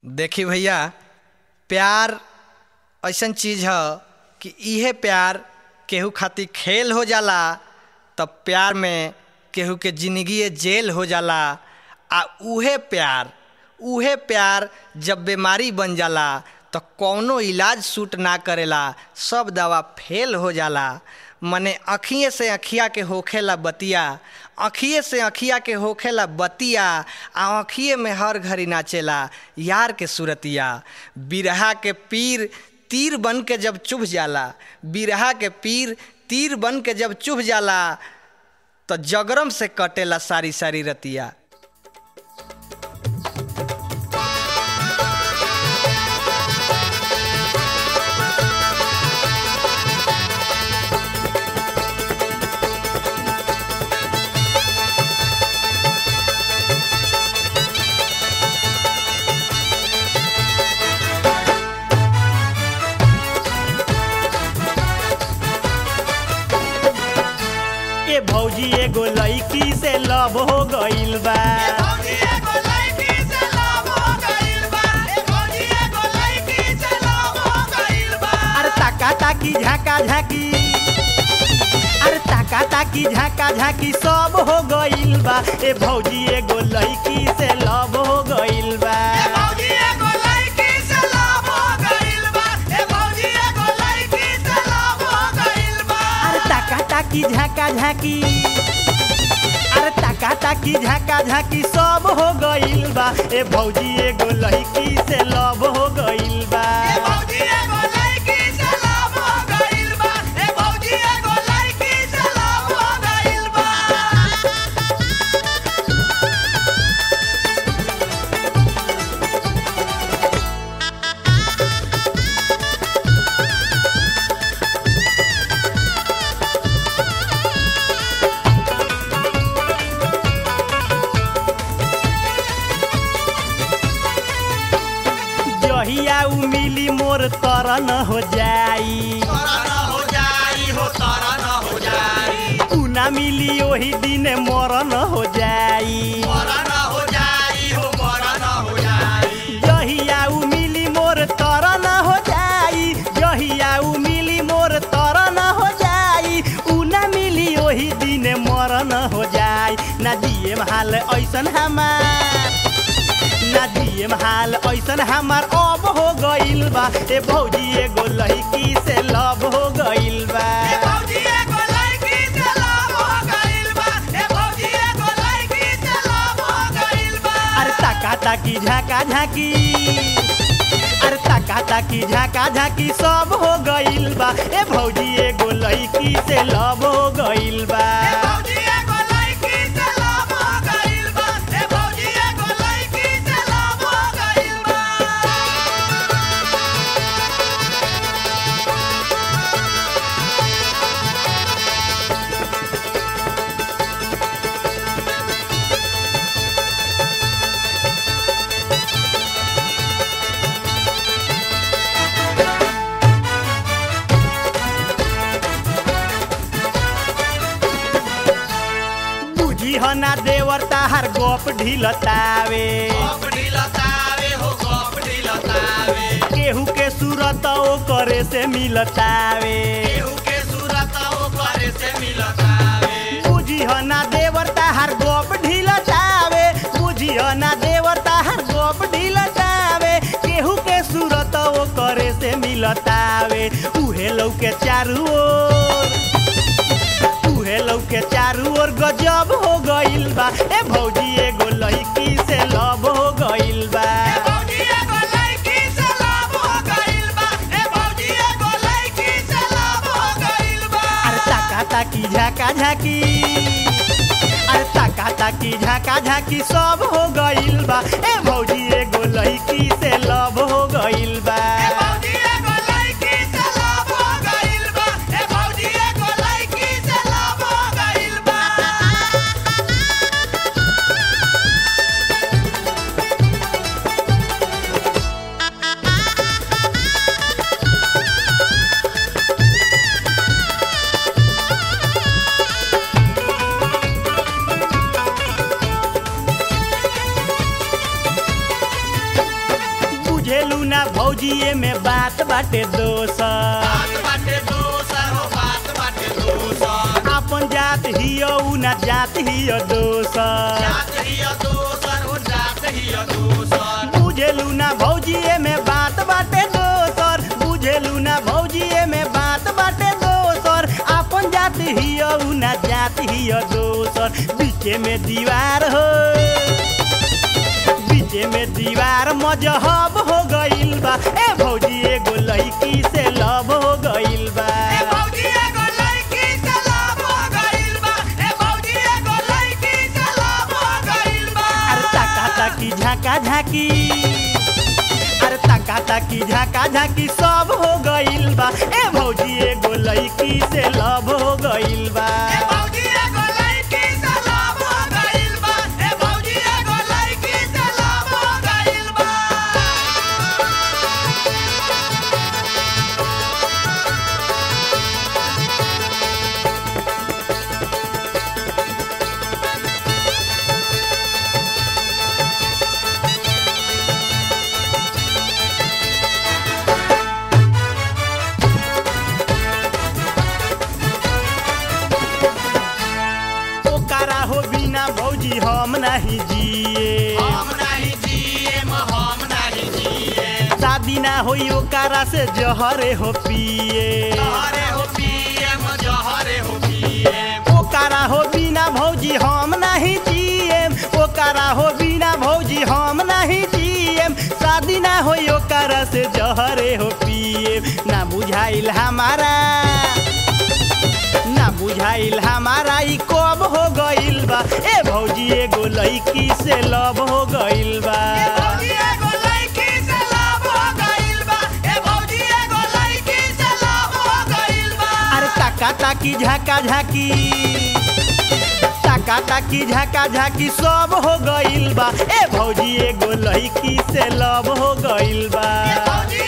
देखी भैया प्यार ऐसन चीज ह कि इहे प्यार केहू खातिर खेल हो जाला तब प्यार में केहू के जिंदगी जेल हो जाला आ उहे प्यार उहे प्यार जब बीमारी बन जाला तो कौनो इलाज सूट ना करेला सब दवा फेल हो जाला मने अखिए से अखिया के होखेला बतिया अखिए से अखिया के होखेला बतिया आ अखिए में हर घड़ी नाचेला यार के सूरतिया बिरहा के पीर तीर बन के जब चुभ जाला बिरहा के पीर तीर बन के जब चुभ जाला तो जगरम से कटेला सारी सारी रतिया ए भौजी एगो लड़की से लव हो गइल बा अरे ताका ताकी झाका झाकी अरे ताका ताकी झाका झाकी सब हो गइल बा ए भौजी एगो लड़की से लव हो गइल बा अरे ताका ताकी झाका झाकी अरे ताका ताकी झाका झाकी सब हो गइल बा ए भौजी एगो लड़की से लव हो गइल बा जहिया उ मिली मोर तरन हो जाई उ ना मिली ओही दिन मरन हो जाई जहिया उ मिली मोर तरन हो जाई जहिया उ मिली मोर तरन हो जाई उ ना मिली ओही दिन मरन हो जाई ना दिए हाल ऐसन हमार ना दिए हाल ऐसन हमार अब हो गइल बा ए भौजी एगो लड़की से लव हो गइल बा अरे ताका ताकी झाका झाकी अरे ताका ताकी झाका झाकी सब हो गइल बा ए भौजी एगो लड़की से लव हो गइल बा बुझी हो ना देवर ताहार गोप ढिलतावे केहू के सूरत ओ करे से मिलतावे बुझी हो ना देवर ताहार गोप ढिलतावे बुझी हो ना देवर ताहार गोप ढिलतावे केहू के सूरत ओ करे से मिलतावे उहे लौके चारू ओर उहे लौके चारू ओर गजब हो गइल बा ए भौजी एगो लड़की से लव हो गइल बा अरे ताका ताकी झाका झाकी अरे ताका ताकी झाका झाकी सब हो गइल बा ए भौजी एगो लड़की से लव हो गइल बा बुझेलू ना भौजी में बात बाटे दोसर अपन जात हियो उ ना जात हियो दोसर बुझेलू ना भौजी में बात बाटे दोसर बुझेलू ना भौजी में बात बाटे दोसर अपन जात हियो उ ना जात हियो दोसर बीचे में दीवार हो बीचे में दीवार मजहब हो गइल बा ए भौजी एगो लड़की से लव हो गइल बा अरे ताका ताकी झाका झाकी अरे ताका ताकी झाका झाकी सब हो गइल बा ए भौजी एगो लड़की से लव हो गइल बा ओकरा हो बिना भौजी हम नहीं जिए शादी ना होई ओकरा से जहरे हो पिए ओकरा हो बिना भौजी हम नहीं जिए ओकरा हो बिना भौजी हम नहीं जिए शादी ना होई ओकरा से जहरे हो पिए ना बुझाइल हमारा ना बुझाइल हमारा ई कब हो गइल बा ए भौजी एगो लड़की से लव हो गइल बा अरे ताका ताकी झाका झाकी ताका ताकी झाका झाकी सब हो गइल बा ए भौजी एगो लड़की से लव हो गइल बा